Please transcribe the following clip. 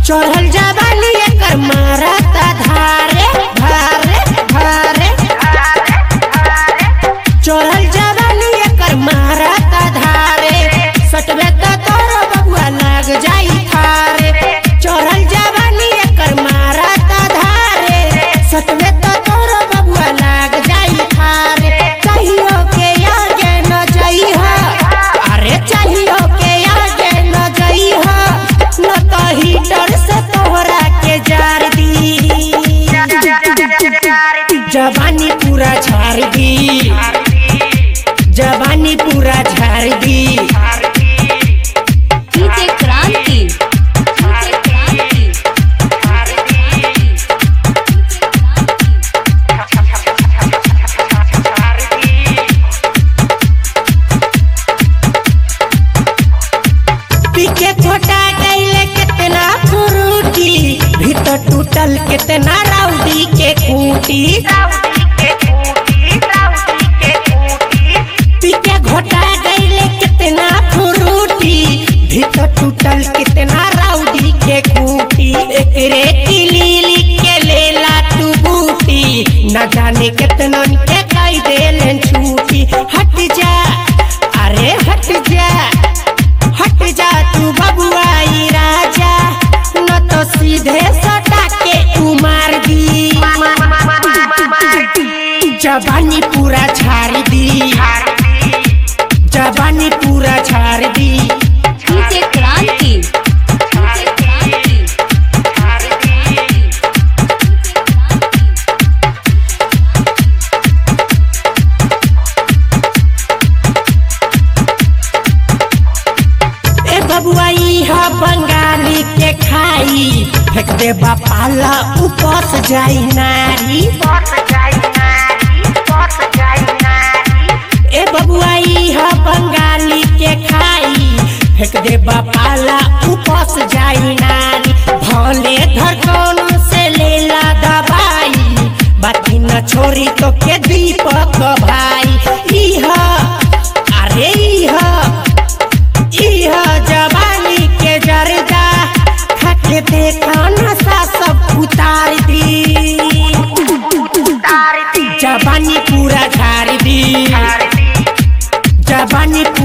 चढ़ल जवानी एकर मारता धारे धारे धारे चढ़ल जवानी एकर मारता धारे सटबे त तोर बबुआ लाग जाई थारे चढ़ल जवानी एकर मारता धारे सटबे त तोर बबुआ लाग जाई थारे चाहियो के आगे न जइहा अरे चाहियो के आगे न जइहा न तो हीटर से तोहरा के जार दी जवानी पूरा झाड़ दी जवानी पूरा झाड़ दी डीजे क्रांति डीजे क्रांति पीछे छोटा गईले कितना फ्रूटी भीतर टूटल कितना राउडी के खूटी पीछे घोटा गईले कितना फ्रूटी भीतर टूटल कितना राउडी के खूटी एकरे किली लिख के लेला तू बूटी न जाने कितना के कई देलन छूटी हट जा अरे हट जा हट जा तू बबुआई राजा न तो सीधे सटा के तू मार दी जवानी पूरा झाड़ दी जवानी पूरा झाड़ दी डीजे क्रांति डीजे क्रांति ए बबुआई ह बंगाली के खाई फेंक दे बापाला उपस जाई नारी ए बबुआई ह बंगाली के खाई फेंक दे बापाला उपस जाई नारी भले धड़कन से लेला दवाई बाकी न छोरी तो के दीपक भाई इह अरे इह इह जवानी के जरदा खट देखा नशा सब उतार दी जवानी पूरा झाड़ दी जवानी